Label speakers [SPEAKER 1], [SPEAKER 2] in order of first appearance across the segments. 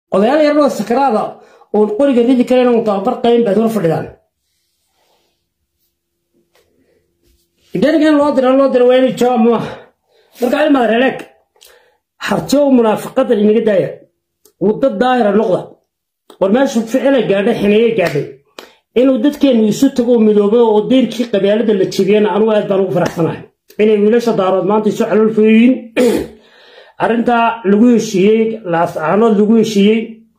[SPEAKER 1] odayaal yaroo sakaraada oon qoriga ridi karayn oon tababar qayn baad hor fadhidaan danigan loo dira loo dira waa inay jawaab maaha marka ilmaad reeleeg hartiyow munaafiqadan inaga daaya wadda daahira noqda war meeshu ficilay gaadhay xineeyey gaadhay inuu dadkeennu isu tago midoobo oo deyrkii qabaalada la jebiyana anugu aad baan ugu faraxsanahay inay wiilasha daarood maanta isu calool fooyiin arrintaa lagu heshiiyey laascaanood lagu heshiiyey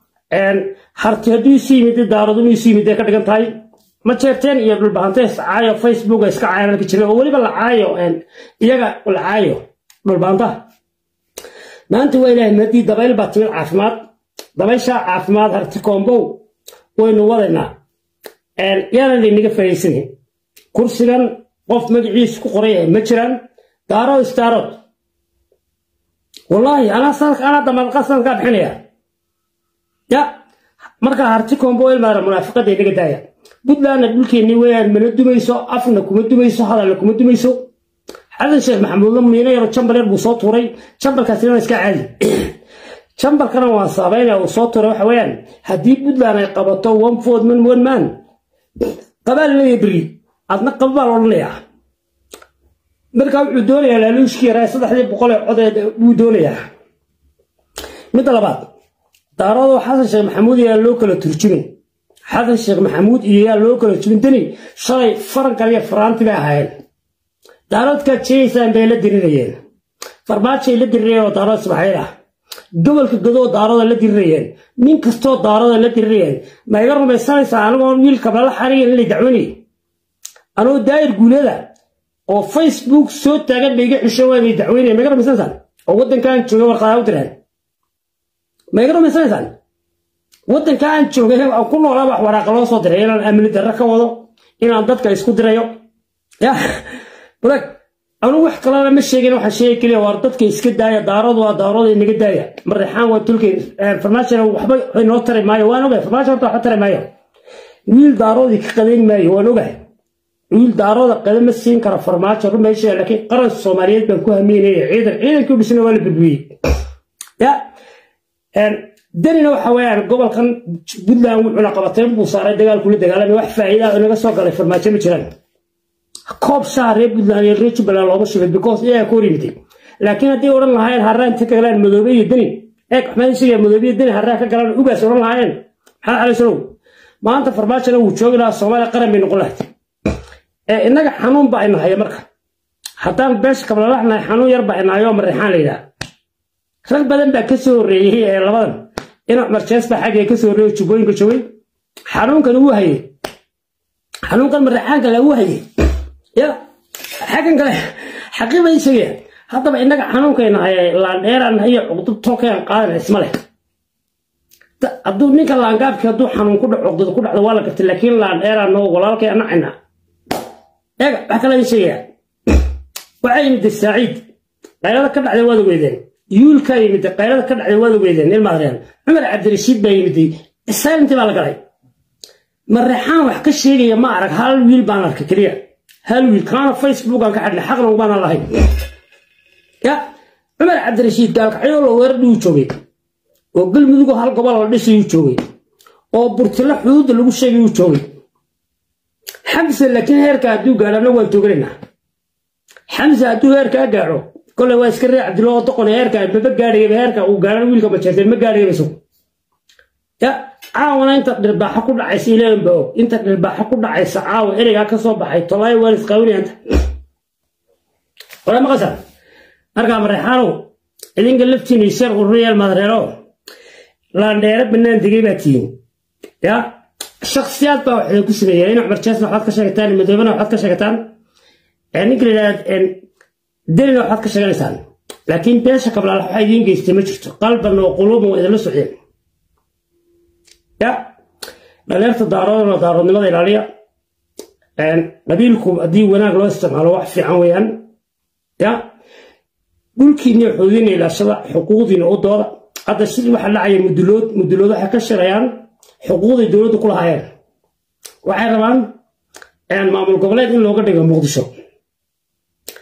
[SPEAKER 1] harti hadduu isu yimid daarood inuu isu yimid ay ka dhigan tahay ma jeerteen iyo dhulbahante iscaayo facebook iska caayanalka jiray oo weliba la caayo iyaga la caayo dhulbahantaha maanta waa ilaahay madii dabayl baa timid caafimaad dabaysha caafimaad harti koombow waynu wadaynaa yaanan laynaga faa'iidaysanin kursigan qof magaciisu ku qoray ma jiraan daarood istaarood wallaahi anaa sanadka anaa damalqa sanadkaa bixinaya ya markaa harti koombo ilmaara munaafiqada inaga daaya puntlandna dhulkeennii weyaan mana dumayso afna kuma dumayso hadalna kuma dumayso xasan sheekh maxamuudna miino yaro jambal yar buu soo tuuray jambalkaasina iska caadi jambalkana waan saabaynaya uu soo tuuray waxa weeyaan haddii puntland ay qabato one ford man one man qabaal leeya beri adna qaba baa la odhanayaa markaa wuxuu doonayaa laaluushkii yaraa saddexdii boqol ee codeed buu doonayaa midda labaad daaradoo xasan sheekh maxamuud yaa loo kala turjumin xasan sheekh maxamuud iyo yaa loo kala turjumin dani shalay farankan iyo faraanti bay ahaayeen daaroodkaad sheegaysaan bay la dirirayeen farmaajay la dirirayeen oo daarood ismaaxiil ah gobolka godoo daarooda la dirirayeen nin kastoo daarooda la dirirayeen ma iga rumaysanaysaa anigoon wiilka bala xarigan inay dacwanay anoo daayir guulada oo facebook soo taagan bay iga xisho waa inay dacweynaya ma iga rumaysanaysaan oo waddankaan jooga warqadaa u direen ma iga rumaysanaysaan waddanka aan joogay aan ku noolaa wax waraaqa loo soo diray inaan amni darro ka wado inaan dadka isku dirayo ya balag anugu wax kalena ma sheegin waxaan sheegi keliya waar dadka iska daaya daaradu waa daarooda inaga daaya marreexaan waa tulkay farmaashana waxba inoo tari maayo waan ogahay farmaasha horta waxba tari maayo wiil daaroodii ka qadayn maayo waan ogahay wiil daarooda qada ma siin kara farmaajo run meesha laakiin qaran soomaaliyeed baan ku hamiynaya ciidan ciidankii dhisna waa la badbiyey ya danina waxa weeyaan gobolkan puntland wuxuuna qabatay buu saaray dagaalkula dagaalamay wax faa'iida ah inaga soo galay farmaajo ma jiraan koob shaha reer puntland iyo reer jubbaland looma shubay because iyagaa ka hor yimiday laakiin haddii odhan lahaayeen harraa inta ka galaan madoobe iyo deni eeg maxmed isaga madoobe iyo deni harraa ka galaan ugaas odhan lahaayeen maxamed cali salow maanta farmaajona wuu joogi lahaa soomaaliya qaran bay noqon lahayd innaga xanuun baa inahaya marka haddaan beesha kablalaxnahay xanuun yar baa inahayoo mareexaan la yidhaha rag badan baa ka soo horreeyey ee labadan ina cumar jees baa xaggee ka soo horreeyey jubbooyinka joogay xanuunkan wuu hayey xanuunkan mareexaanka la wuu hayey ya xaggan kale xaqiiba isagaya haddaba innaga xanuunkayna haya laandheeraan hayo cuqdub tolkayaan qaadan isma leh hadduu ninka laangaabkii hadduu xanuun ku dhac cuqdada ku dhacdo waa la gartay laakiin laandheeraan noo walaalkay anacayna eega wax kale sheegaya waxaa yimid saaciid qaylada ka dhacday waad ogeydeen yuulkaa yimid qaylada ka dhacday waad ogeydeen ilmaadreen cumar cabdirashiid baa yimid silenti baa la galay mareexaan wax ka sheegaya ma arag hal wiil baan arkay keliya hal wiil kaana facebook aan ka xadhnay xaqna umaana lahayn ya cumar cabdirashiid gaalkacyo la weerardhi uu joogay oo galmudugoo hal gobol la dhisayuu joogay oo burtilo xuduudda lagu sheegay uu joogay xamse laakiin heerka hadduu gaadho annagu waan tooganaynaa xamse hadduu heerkaa gaadho koley waa iska ree cabdilo oo doqon heerka maba gaadhayaba heerka uu gaadhan wiilka majeerteen ma gaadhayaba isagu ya caawana inta dhirbaaxo ku dhacaysa ilaahan baa og inta dhirbaaxo ku dhacaysa caawa ereygaa ka soo baxay tolaayo waan isqaawinayanta wala maqasha markaa mareexaanow idinka laftiina isheer ururiyaal madreero laandheere bannaan degay baa tihiin ya shaksiyaad baa waxay ku sameeyaa ina cumar jeesna waxaad ka sheegataan madoobena waxaad ka sheegataan ninka la yidhahda delina waxaad ka sheeganaysaan laakiin beesha kablaal waxaa idiin geystay ma jirto qalban oo quluuban waa idinla socdeen ya dhaleerta daaroodana daaroodnimada ilaaliya qabiilku haddii wanaag loo isticmaalo wax fiican weeyaan ya dhulkiina xoodiina ilaashada xuquuqdiina u dooda hadda sidii waxaa dhacaya mudulood mudulood waxay ka shirayaan xuquuqday dowladdu ku lahaayeen waxay rabaan maamul goboleed in looga dhigo muqdisho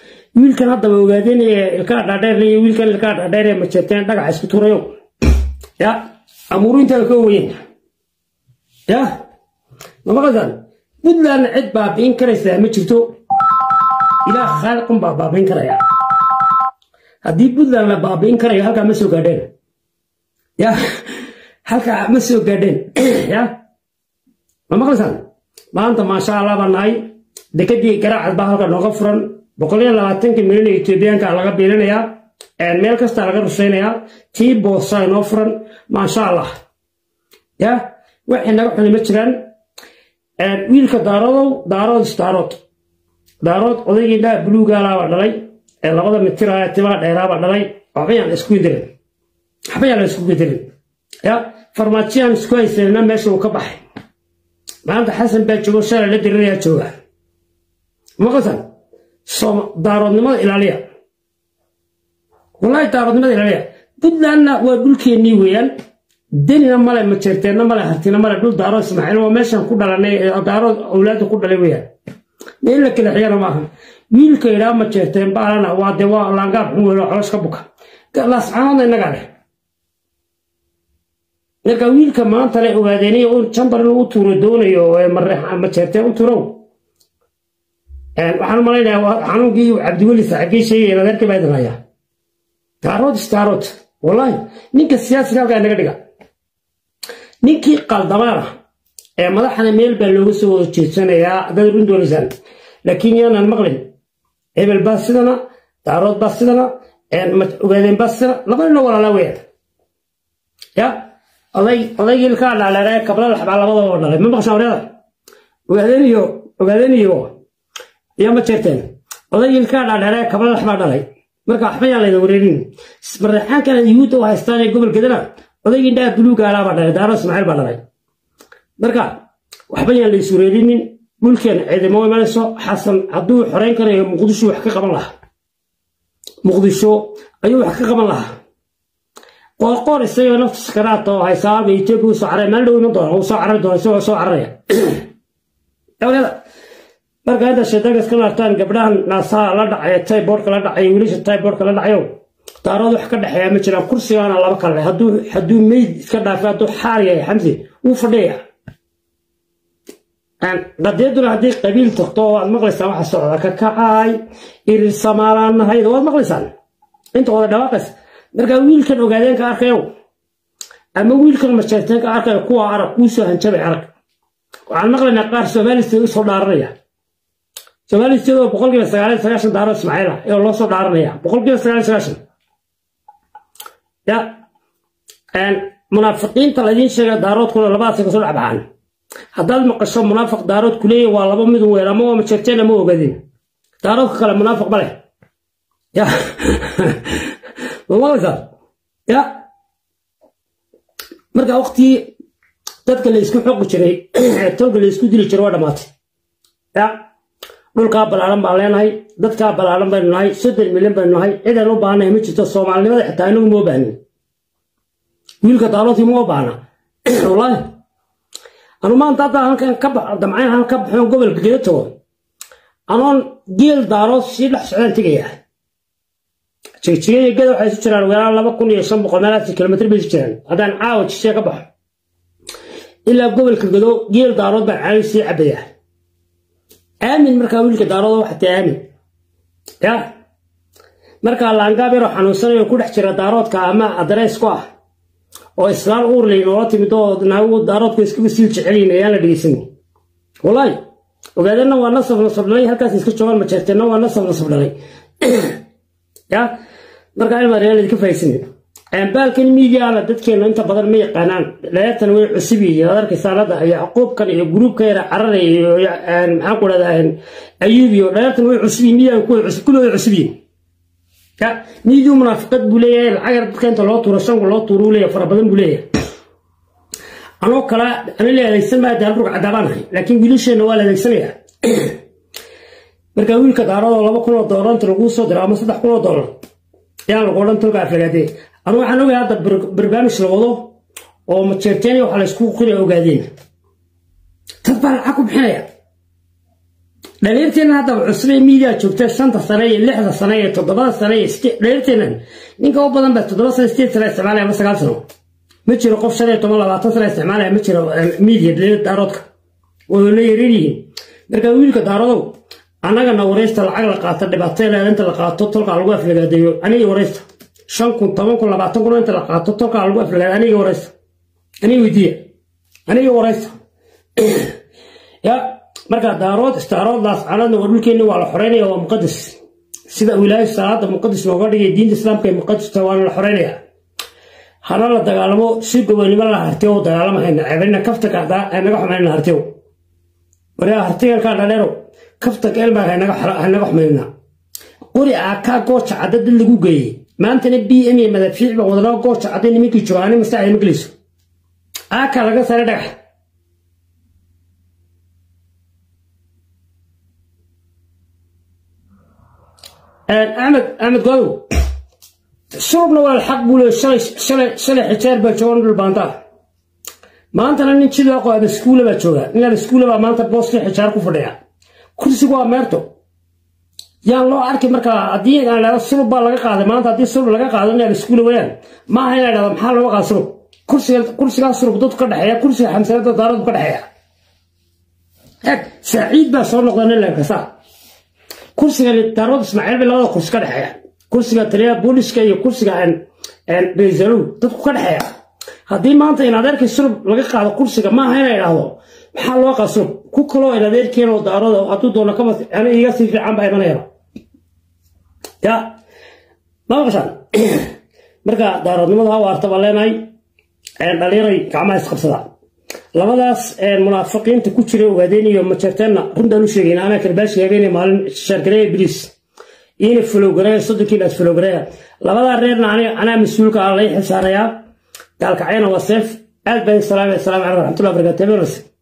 [SPEAKER 1] wiilkan haddaba ogaadeen ee ilkaa dhaadheer iyo wiilkan ilkaa dhaadheer ee majeerteen dhagaxa isku turayo ya amuuru intaa ka weyn ya ma maqlaysaan puntlandna cid baabi'in karaysaa ma jirto ilaah khaaliqun baa baabi'in karaya haddii puntland la baabi'in karayo halkaa ma soo gaadheen ya halkaa ma soo gaadheen ya ma maqlaysaan maanta maasha allah baa nahay dekadii garaacad baa halka nooga furan boqol iyo labaatanka milyan ee etoobiyaanka laga biilinayaa meel kasta laga rushaynayaa tii boosa inoo furan maasha allah ya waxay naga xuni ma jiraan wiilka daarodow daarood isdaarood daarood odaygii dhaa buluugaalaabaa dhalay ee labada mitir ah timaa dheeraabaa dhalay waxba yaan isku dirin waxba yaan la isku dirin ya farmaajiyaan isku haysanina meesha uu ka baxay maanta xasan baa joogo shalay la dirinayaa jooga maqasan daaroodnimada ilaaliya wallaahi daaroodnimada ilaaliya puntlandna waa dhulkeennii weeyaan denina male majeerteenna male hartina male dhul daarood ismaaciil waa meeshan ku dhalanay daarood awlaadda ku dhalay weeyaan meel la kala xiyana maaha wiilka idhaa majeerteen baalana waa dee waa laangaab xun weelo colosh ka buka laascaanoodna innagaa leh marka wiilka maanta le ogaadeeniyo un jambar inuu u tuuro doonayo majeerteen u turow waxaan malaynayaa xanuunkii cabdiweli saaxiibkii sheegaya nadeerkii baa idin hayaa daarood istaarood wallaahi ninka siyaasiga halkaa naga dhiga ninkii qaldamaana ee madaxana meel baa looga soo wada jeedsanayaa dad run doonaysaan laakiin yaanaan maqlin hebel baa sidana daarood baa sidana ogaadeen baa sidana laba nino walaalaa weeyaan ya oday odaygii ilkaa dhaaleeree kabla laxbaa labadaba dhalay ma maqshaan wareeda ogaadeen iyo ogaadeen iyo iyo ma jeerteen odaygii ilkaa dhaaleeree kabla laxbaa dhalay marka waxba yaan layda wareerin mareexaankan yuhuudda u haystaan ee gobolkeedana odaygii indhaha buluugaalaabaa dhalay daaro ismaaciil baa dhalay marka waxba yaan la is wareerinin dhulkeen ciidamo imanayso xasan hadduu xoreyn karayo muqdisho wax ka qaban lahaa muqdisho ayuu wax ka qaban lahaa qoorqoor isagoo nafta sakaraata oo haysaaba etoobiya usoo caray maalin dhow iman doona uu soo carari doona isagoo soo cararaya awgeeda marka inta shaydaanka iska laabtaan gabdhahan naasaha la dhacaya tayboorka la dhacaya wiilasha tayboorka la dhacayo daarood wax ka dhexeeya ma jiraan kursigaana laba kale hadduu hadduu meyd iska dhaafay hadduu xaar yahay xamsi wuu fadhiyaya qadeeduna haddii qabiil tagto waad maqlaysaan waxa socda ka kacay irir samaalaan nahayd waad maqlaysaan inta wada dhawaaqaysa marka wiilkan ogaadeenka arkayo ama wiilkan majeerteenka arkayo kuwa arag kuusoo hanjabay arag waxaan maqlaynaa qaar soomaalistooda usoo dhaaranaya soomaalistooda oo boqolkiiba sagaal iyo sagaashan daaro ismaaciila ee loo soo dhaaranaya boqolkiiba sagaal iyo sagaashan ya munaafiqiinta laidiin sheega daaroodkuna labadaasay kasoo dhex baxaan haddaad maqasho munaafiq daarood kuleeya waa laba midun weer ama waa majeerteen ama ogaadin daaroodka kale munaafiq ma leh ya mamaqlaysaa ya marka waqtii dadka la isku xoqi jiray tolka la isku dili jiray waa dhammaatay ya dhulkaa ballaaran baan leenahay dadkaa ballaaran baynu nahay soddon milyan baynu nahay cidaan u baahanahay ma jirto soomaalinimada xitaa inagu moo baahnin wiilka daaloodkii moo baahna wallaahi anu maanta haddaa halkan ka baxo damcayn halkan ka baxoon gobolka geda tago anoon geel daalood sii dhex socdaan tegayaa jigjigaya geda waxay isu jiraan weeraan laba kun iyo shan boqol meelaasi kilomitr bay isu jiraan haddaan caawa jisee ka baxo ilaa gobolka gedo geel daarood baan caawi sii cabayaa aamin markaa wiilka daarooda waxatee aamin ya markaa laangaab yaroo xanuunsanayo ku dhex jira daaroodka ama adrees ku ah oo islaan uurlay noola timid oo naagu daaroodku iskaga sii jecelyiin ayaan la dhegeysan wallaahi ogaadana waa nasab nasab dhalay halkaas iska joogaan majeerteenna waa nasab nasab dhalay ya markaa ilmaa reer idinka fahaysan baalkan miidiyaana dadkeena inta badan ma yaqaanaan dheertan way cusub yihiin ad arkaysaan hadda yacquubkan iyo gruubka yara cararaya iyo maxaan ku dhahdaa ayuub iyo dheertan way cusub yihiin miidiyan kuwa cusub kullooda cusub yihiin ya miidiyu munaafiqad buu leeyahay lacag yar dadka inta loo tuuro shanku loo tuuro uu leeyahay fara badan buu leeyahay anoo kale ana le adeegsan maa daan rug cadaabaan ahay laakiin wiilasheenna waa la adeegsanayaa marka wiilka daaradoo laba kun oo doolar inta laguu soo diro ama saddex kun oo doolar ayaan lagu odhan tolka aflagaadee anu waxaan ogahay hadda barnaamij la wado oo majeerteenya waxa la isku qira ogaadeen dad baa lacag ku bixinaya dhaliirteenna hadda cusubee miidiya joogta shanta sane iyo lixda sane iyo toddobada sane iyo dhaliirteennan ninka u badan baa toddoba sane sideed sane isticmaalaya ama sagaal sano ma jiro qof shan iyo toban labaatan sana isticmaalaya ma jiro miidiya dhaliyada daaroodka wayna yaran yihiin marka wiilka daarodow annagana waraysta lacag la qaato dhibaateeda inta la qaato tolkaa lagu aflagaadeeyo aniga waraysta shan kun toban kun labaatan kun inta la qaato tolkaa lagu aflagaada aniga waraysta aniga weydiiya aniga waraysta ya marka daarood istaarooddaas caladna waa dhulkeenni waa la xoreynaya waa muqadas sida wilaayo salaada muqadis looga dhigay diinta islaamka ee muqadista waana la xoreynaya hana la dagaalamo si gobonimo la hartiyo dagaalamahayna ceebina kafta kacdaa naga xumayna hartiyo waraa hartigankaa dhaleerow kafta elmaa hanaga xumayna qori aakaa gooja cadda dad lagu geeyey maantana b m iyo madafiic baa wadnaa gooja cadday nimankii jooga ani maskaxda ma gelayso aakaa laga saaray dhagax axmed axmed godow surubna waa xaq buu leey shalay shalay shalay xijaar baa joogan dhul baanta maantana nin jidoo qo abaskuula baa jooga nin abaskuula baa maanta booskii xijaar ku fadhiya kursigu waa meerto yaan loo arki markaa haddii aan dhahdo sulub baa laga qaaday maanta haddii sulub laga qaado nin abaskuula wayaan ma aha inaa dhahdo maxaa looga qaada sulub kursiga kursigaa sulub dadku ka dhexeeya kursiga xamsanada daaradu ka dhexeeya eeg saaciid baa soo noqda nin lenkasa kursiga daarood ismaaciil bay labada kursi ka dhexeeya kursiga taliyaha booliska iyo kursiga baysaluw dadku ka dhexeeya haddii maanta in adeerkii sulub laga qaado kursiga maaha ina idhaahdo maxaa loo qaa sulub ku kaloo in adeerkeen oo daarooda hadduu doono kama ani iga sii fiican baa imanayaba ya ma maqashaan marka daaroodnimada ha waarta baan leenahay dhalinyaray gacmaha isqabsada labadaas munaafiqiinta ku jira ogaadeen iyo majeerteenna runtaan u sheegayna anaa karbaashi habeenay maalin shaargareeya biliis iina fulowgareeya soddonkii baas fulowgareeya labadaa reerna anaa mas-uulka ah lay xisaarayaa gaalkacyana waa seef aad baan salaamay asalaamu calaykum raxmatullahi barakatu